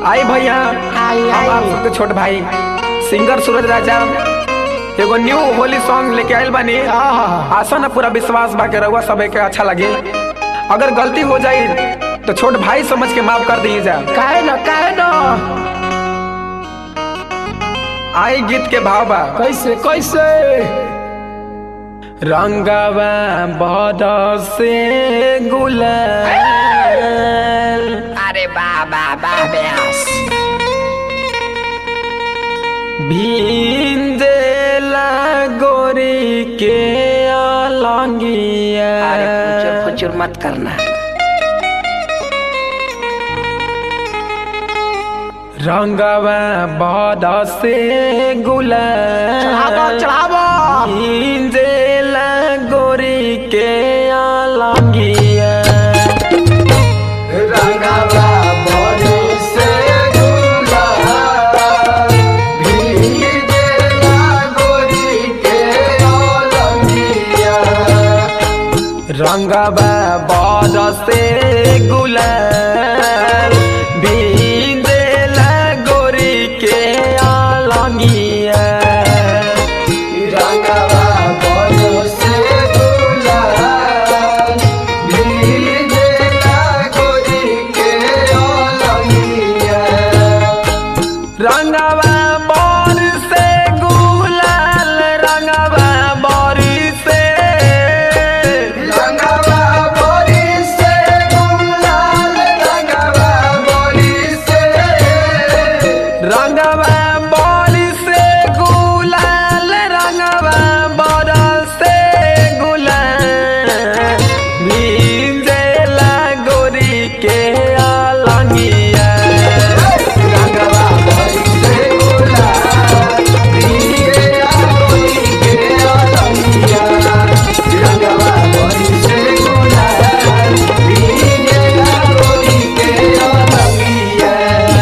आई भैया आई, हम आई। आप सबके छोट भाई सिंगर सूरज राजा एगो न्यू होली सॉन्ग लेके आइल बानी आशा ना पूरा विश्वास बा के रउआ सबे के अच्छा लगे अगर गलती हो जाई तो छोट भाई समझ के माफ कर दिए जा काहे न काहे न आई गीत के भाव बा कैसे कैसे रंगवा बरसे गुलाल अरे बाबा बाब्यास भिंजेला गोरी के अलंगिया अरे फुचुर फुचुर मत करना रंगवा बरसे गुलाल चढ़ाबो चढ़ाबो भिंजेला गोरी के अलंगिया रंगवा बरसे गुलाल, भीगेला गोरी के अलंगिया। रंगवा बरसे गुलाल भिंजेला गोरी के अलंगिया रंगवा बरसे गुलाल, भीगेला गोरी के अलंगिया। रंगवा बर से गुलाल रंगवा बरी से रंगवा बरसे गुलाल, रंगवा बरसे रंगवा बरी से गुलाल रंगवा बर से गुलाल भिंजेला गोरी के अलंगिया रंगवा बरसे गुलाल, भीगेला गोरी के अलंगिया। रंगवा बरसे गुलाल, भीगेला गोरी के अलंगिया।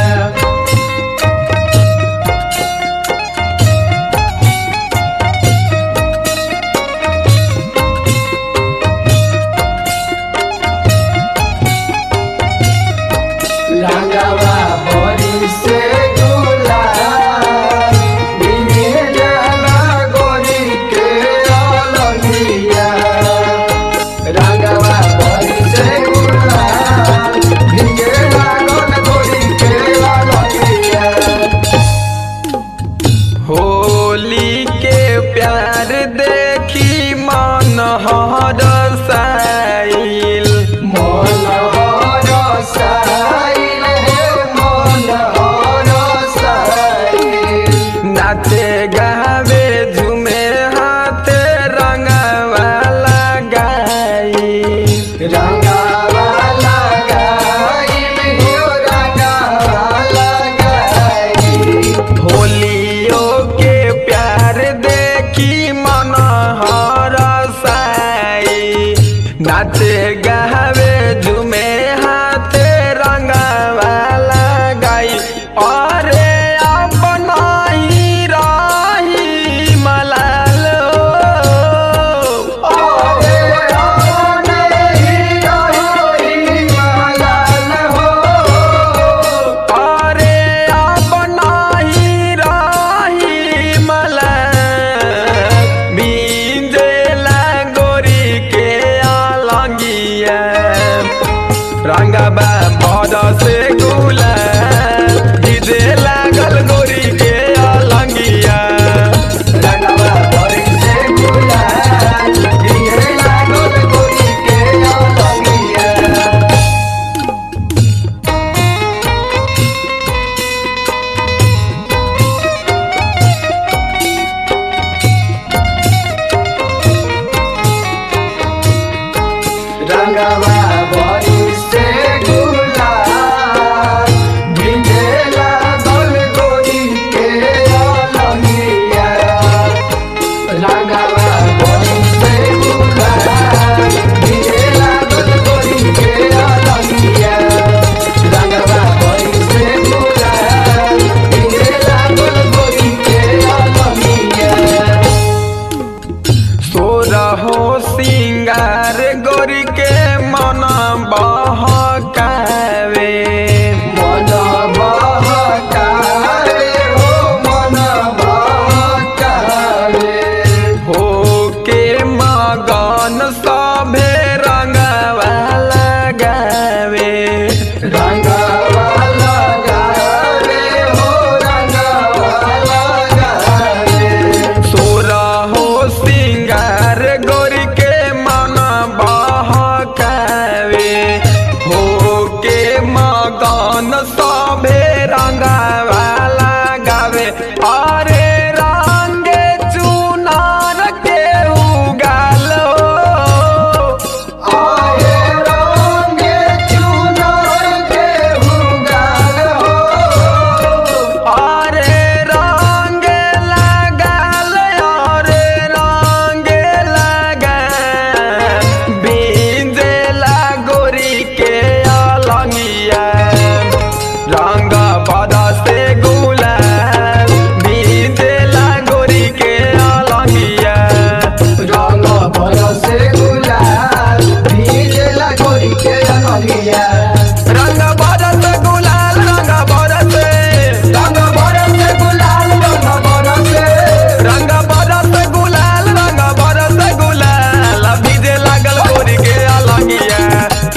रंगवा बरसे गुलाल, भीगेला गोरी के अलंगिया। रंगवा बरसे गुलाल, भीगेला गोरी के अलंगिया। होली के प्यार देखी मन हर साइल मन हरसाइल हे मन हरसाइल। नाचे गावे झूमे हाथ रंगवा लगाई रंगावा लगाइल हो रंगावा लगाइल। होलियो के प्यार देखी मन हर साई नाचे गावे झूमे हाथ रंगवा लगाई अरे अपना ही राही मलाल अरे आने ही रही मलाल हो। अरे अपना ही राही मलाल बींजेला गोरी के अलंगिया रंगबा बड़ से गुलाल गिजे लागल गोरी के अलंगिया रंगावा बरसे गुलाल, भीगे लागल गोरी के अलंगिया। रंगवा बरसे गुलाल, भिंजेला गल गोरी के अलंगिया। रंगवा बरसे गुलाल, भिंजेला गल गोरी के अलंगिया। रंगवा बरसे गुलाल, भिंजेला गल गोरी के अलंगिया। सोरहो सिंगार गोरी के मन बा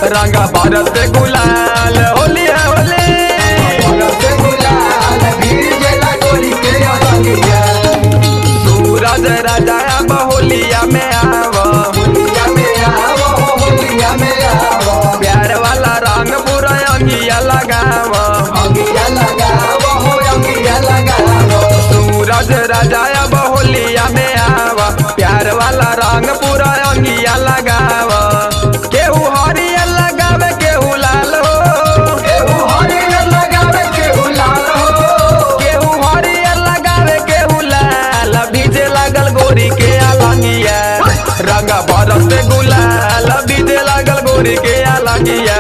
रंगा बरस गुलाल होली है होली बरस गुलाल भीजेला गोरी के अलंगिया सूरज राजा अब होलिया में आव होलिया में आवो होलिया में आवो प्यार वाला रंग पूरा अंगिया लगाव अंगिया लगावो हो अंगिया लगावो सूरज राजा अब होलिया में आव प्यार वाला रंग पूरा अंगिया लगाव केहू हरियर लगावे केहू लाल हो केहू हरियर लगावे केहू लाल हो केहू हरियर लगावे केहू लाल भीजे लागल गोरी के अलंगिया रंग बरस गुलाल भीजे लागल गोरी के अलंगिया